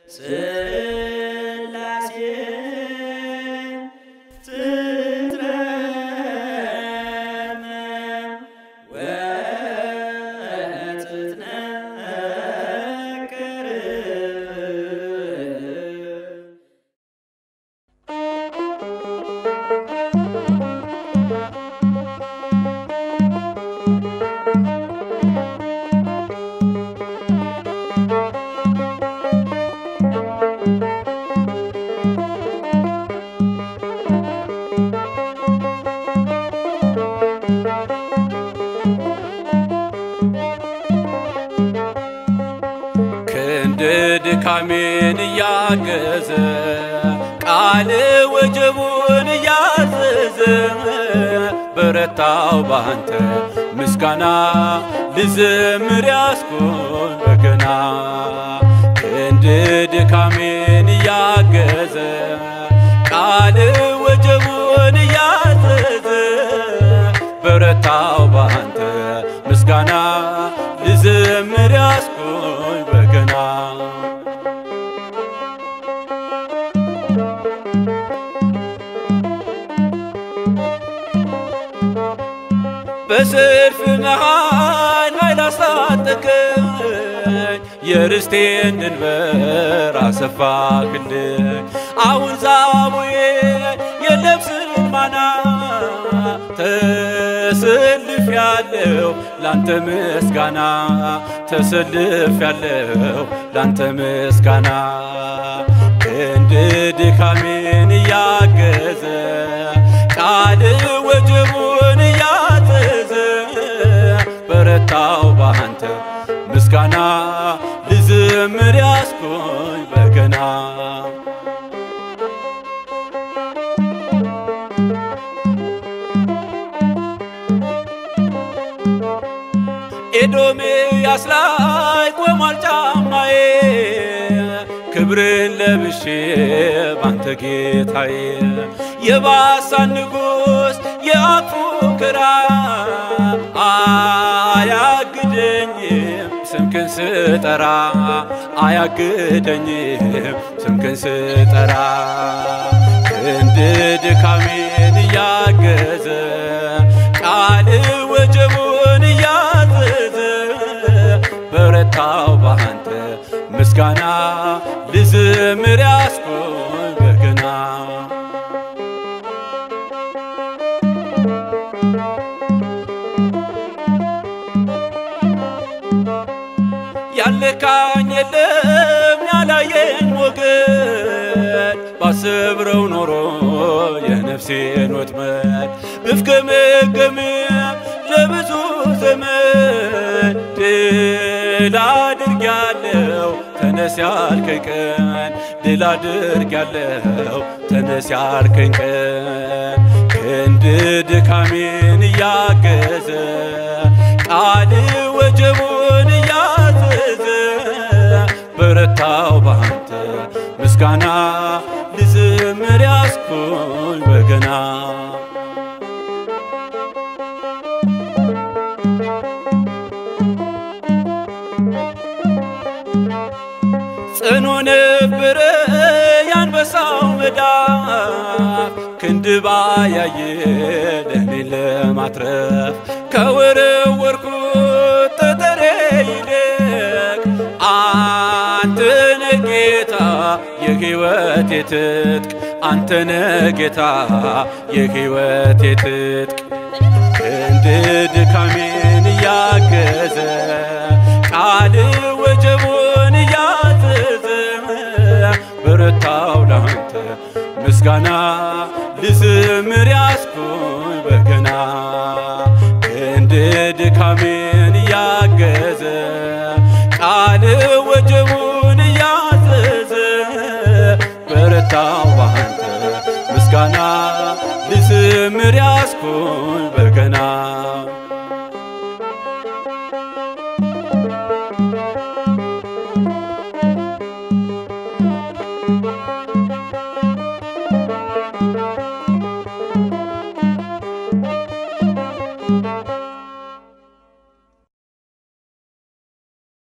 ስላሴ ትትረመ ወትትነከር ክንድ ድካሜን እያገዘ ቃል ወጀቡን እያዘዘ በረታው ባንተ ምስጋና ልዘምር ያስኩን በገና ክንድ ድካሜን እያገዘ ቃል ወጀቡን እያዘዘ በረታው ባንተ ምስጋና ልዘምር ያስኩኝ በገና በሰልፍ መሃል ኃይል አስታጠቀኝ የርስቴን ድንበር አሰፋክልኝ አሁን ዛቡዬ የለም ስልማና ተሰልፍ ያለው ላንተ ምስጋና ተሰልፍ ያለው ላንተ ምስጋና ክንድ ድካሜን እያገዘ ቃል ወጀቡን እያዘዘ በረታው ባንተ ምስጋና ልዘምር ያስኩኝ በገና ኤዶምያስ ላይ ቆሟል ጫማዬ ክብርን ለብሼ ባንተ ጌታዬ የባሳን ንጉሥ የአፉ ክራ አያግደኝም ስምክን ስጠራ አያግደኝም ስምክን ስጠራ ክንድ ድካሜን እያገዘ ቃል ወጀቡን እያዘዘ በረታው ባንተ ምስጋና ልዘምር ያስኩኝ በገና ያልካኝ የለም ያላየኝ ወገን ባሰብረው ኖሮ የነፍሴን ወጥመድ ብፍገመገምም ለብዙ ዘመን ድል አድርጊያለሁ ተነስ ያልከኝ ቀን ድል አድርጊያለሁ ተነስ ያልከኝ ቀን ክንድ ድካሜን እያገዘ ቃል ወጀቡን እያዘዘ በረታው ባንተ ምስጋና ልዘምር ያስኩኝ በገና ጽኑ ነበረ ያንበሳው መዳፍ ክንድ ባያየ ለኔን ለማትረፍ ከወረወርኩት ጠጠሬ ይልቅ አንተነ ጌታ የሕይወቴ ትጥቅ አንተነ ጌታ የሕይወቴ ትጥቅ ክንድ ድካሜን እያገዘ ቃል ወጀቡን እያዘዘ በረታው ላንተ ምስጋና ልዘምር ያስኩኝ በገና ክንድ ድካሜን እያገዘ ቃል ወጀቡን እያዘዘ በረታው ባንተ ምስጋና ልዘምር ያስኩኝ በገና